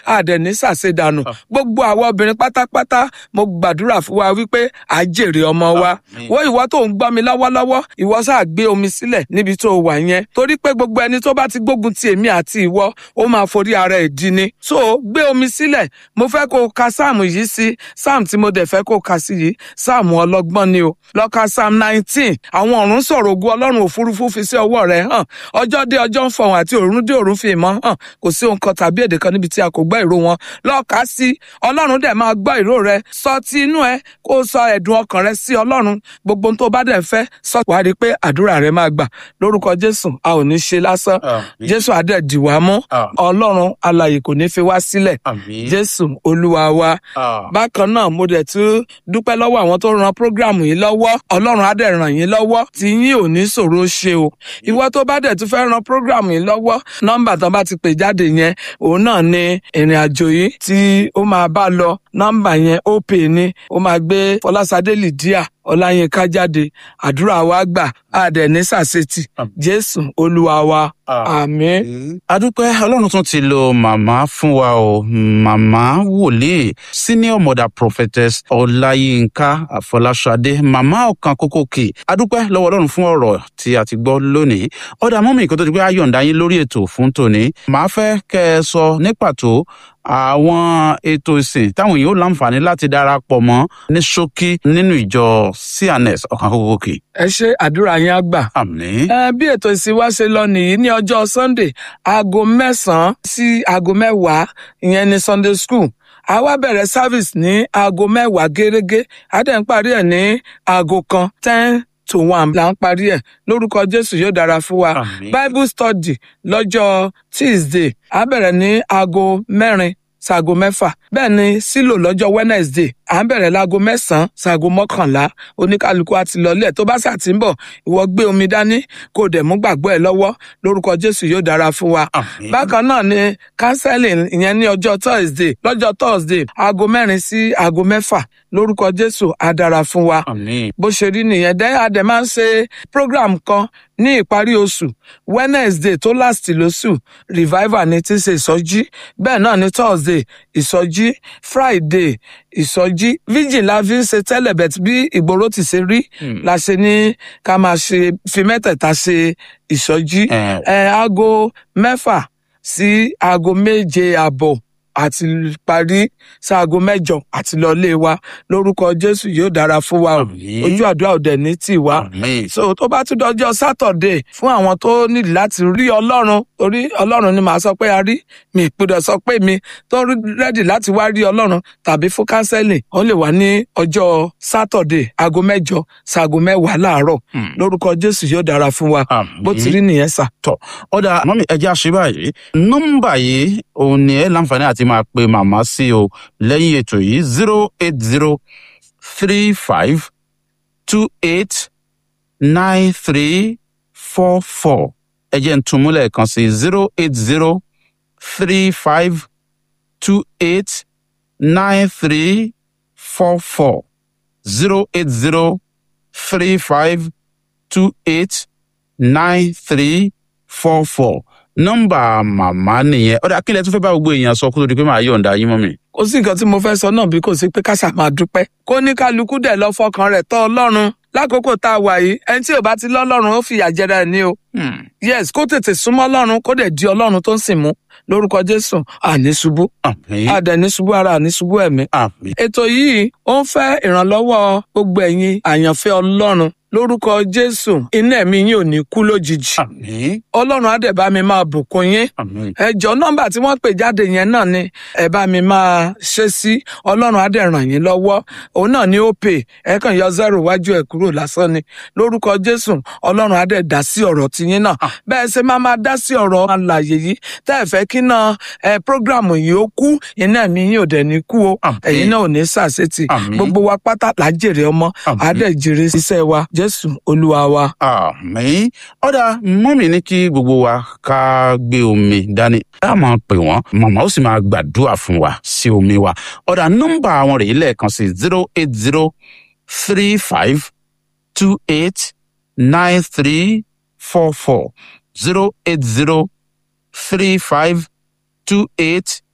àdẹ̀ní ṣàṣedànù gbogbo àwọn obìnrin pátápátá mo gbàdúrà fún wa wípé à jèrè ọmọ wa Àmín. wo ìwọ tó ń gbọ́ mi lọ́wọ́lọ́wọ́ ìwọ sáà gbé omi sílẹ̀ níbi tó wà yẹn torí pé gbogbo ẹni tó bá ti gbógun ti èmi àti ìwọ ó máa forí ara ẹ̀ di ni so gbé omi sílẹ̀ mo fẹ́ kó o ka sáàmù yìí sí sáàmù tí mo dẹ̀ fẹ́ kó o ka sí yìí sáàmù ọlọ́gbọ́n ni o lọ ka sáàmù nineteen àwọn ọ̀run sọ̀rọ̀ ogun ọlọ́run òfurufú fi sí ọwọ́ rẹ̀ hàn ọjọ́ dé ọjọ́ ń fọhùn àti òrùn dé òrùn fi ìmọ̀ hàn kò sí ohun kan tàbí èdè kan níbi tí a kò gbọ́ ìró wọn lọ kà á sí ọlọ́run dẹ̀ máa gbọ́ ìró rẹ sọ ti inú ẹ kó o sọ ẹ̀dùn ọkàn rẹ sí ọlọ́run gbogbo ohun tó bá dẹ̀ fẹ́ sọ wàá rí i pé àdúrà rẹ máa gbà lórúkọ jésù a ò ní ṣe lásán Àmín. jésù adẹ̀ dì wá mú Àmín. ọlọ́run alààyè kò ní fi wá sílẹ̀ Àmín. jésù olúwa wa Ah. bákan náà mo dẹ̀ tún dúpẹ́ lọ́wọ́ àwọn tó ran prógráàmù yìí lọ́wọ́ ọlọ́run á dẹ̀ ràn yín lọ́wọ́ tí yín ò ní ṣòro ṣe o ìwọ tó bá dẹ̀ tún fẹ́ ran prógráàmù yìí lọ́wọ́ nọ́mbà tán bá ti pè jáde yẹn òun náà ni ìrìn àjò yìí tí ó máa bá lọ nọ́mbà yẹn ó pè ní ó máa gbé fọlásadé lìdíà ọláyínká jáde àdúrà wa gbà á dẹ̀ ní sàṣetì Àmín. jésù olúwa wa àmín. adúpẹ́ ọlọ́run tún ti lo màmá fún wa o màmá wòlíì senior mother prophetess ọláyínká àfọláṣadé màmá ọ̀kan kókókè adúpẹ́ lọ́wọ́ ọlọ́run fún ọ̀rọ̀ tí a ti gbọ́ lónìí ọ̀dà mọ́mì kó tó di pé a yọ̀ǹda yín lórí ètò fún tòní màá fẹ́ kẹ́ ẹ sọ ní pàtó àwọn ètò ìsìn táwọn èèyàn ó láǹfààní láti darapọ̀ mọ́ ní ṣókí nínú ìjọ cns ọ̀kan kókókè ẹ ṣe àdúrà yẹn á gbà. àmín ẹ bí ètò ìsìn wa ṣe lọ nìyí ní ọjọ́ sunday aago mẹ́sàn-án sí aago mẹ́wàá ìyẹn ní sunday school a wá bẹ̀rẹ̀ service ní aago mẹ́wàá gẹ́gẹ́ a dẹ̀ ń parí ẹ̀ ní aago kan ten to one là ń parí ẹ̀ lórúkọ jésù yóò dára fún wa Àmín. bible study lọ́jọ́ tuesday a bẹ̀rẹ̀ ní aago mẹ́rin ṣaago mẹ́fà bẹ́ẹ̀ ni sílò lọ́jọ́ wednesday à ń bẹ̀rẹ̀ láago mẹ́sàn-án ṣaago mọ́kànlá oníkálukú àti lọ́lẹ̀ tó bá ṣà ti ń bọ̀ ìwọ gbé omi dání kó o dẹ̀ mú gbàgbọ́ ẹ lọ́wọ́ lórúkọ jésù yóò dára fún wa àmín bákan náà ni counseling ìyẹn ní ọjọ́ thursday lọ́jọ́ thursday aago mẹ́rin sí aago mẹ́fà lórúkọ jésù á dára fún wa àmín bó ṣe rí nìyẹn dẹ́ adẹ̀ máa ń ṣe program kan ní ìparí oṣù wednesday tó last lóṣù revival ni tí ń ṣe ìsọjí bẹ́ẹ̀ náà ni thursday ìsọjí friday ìsọjí vigil la fi ń ṣe tẹ́lẹ̀ bẹ̀t bí ìgboro ti ṣe rí Hmm. la ṣe ní ká máa ṣe fi mẹ́tẹ̀ẹ̀ta ṣe ìsọjí Eh, ẹ aago mẹ́fà sí aago méje àbọ̀ àti parí sáago mẹ́jọ àti lọlé wa lórúkọ jésù yóò dára fún wa o Àmín. ojú àdúrà òdẹ ní tì wá àmín so tó bá tún dọjọ́ sátọ̀dé fún àwọn tó nílò láti rí ọlọ́run torí ọlọ́run ni màá sọ pé a rí mi ìpínlẹ̀ sọ pé mi tó rí rẹ́dì láti wá rí ọlọ́run tàbí fún kánsẹ́lì ó lè wá ní ọjọ́ sátọ̀dé aago mẹ́jọ sáago mẹ́wàá láàárọ̀ Hmm. lórúkọ jésù yóò dára fún wa àmín bó ti rí nìyẹn sà. ọ̀dà mọ́mí ẹja ṣe báyìí nọ́mbà yìí òun ni ẹ láǹfààní àti máa pe màmá sí o lẹ́yìn ètò yìí zero eight zero three five two eight nine three four four ẹ jẹ́ n tún mú lẹ́ẹ̀kan sí zero eight zero three five two eight nine three four four zero eight zero three five two eight nine three four four nọ́mbà màmá nìyẹn ọdẹ akílẹ tún fẹ́ bá gbogbo èèyàn sọ kó tó di pé màá yọ̀ǹda yín mọ́ mi. kò sí nǹkan tí mo fẹ́ sọ náà bí kò sí pé káṣà máa dúpẹ́ kó ní kálukú dẹ̀ lọ fọkàn rẹ̀ tọ́ ọlọ́run lákòókò tá a wà yìí ẹni tí ò bá ti lọ́lọ́run ó fìyà jẹra ẹ̀ ní o yes kó tètè súnmọ́ ọlọ́run kó dẹ̀ di ọlọ́run tó ń sìn mú lórúkọ jésù àní ṣubú àmín àdẹ̀ní ṣubú ara àní ṣubú ẹ̀mí àmín ètò yìí ó ń fẹ́ ìrànlọ́wọ́ gbogbo ẹ̀yin àyànfẹ́ ọlọ́run lórúkọ jésù iná ẹ̀mí yín ò ní kú lójijì àmín ọlọ́run á dẹ̀ bá mi máa bùkún yín àmín ẹjọ nọmba tí wọn pè jáde yẹn náà ni ẹ bá mi máa ṣe sí ọlọrun á dẹ ràn yín lọwọ òun náà ni ó pè ẹ kàn yọ zero wájú ẹ kúrò lásán ni lórúkọ jésù ọlọrun á dẹ dá sí ọrọ tiyín náà bẹẹ ṣe máa máa dá sí ọrọ àlàyé yìí tẹ ẹ fẹ kí náà ẹ prógráàmù yìí ó kú iná mi yín ò dẹ ní kú o Àmín. ẹyin náà ò ní ṣàṣetì Àmín. gbogbo wa pátá là á jèrè ọmọ Àmín. á dẹ jèrè iṣẹ wa jésù olúwa wa. àmín ọ̀dà mọ́mì ní kí gbogbo wa ká gbé omi dání ká máa pè wọ́n màmá ó sì máa gbàdúrà fún wa sí omi wa ọ̀dà nọ́mbà àwọn rèé lẹ́ẹ̀kan sí zero eight zero three five two eight nine three four four zero eight zero three five two eight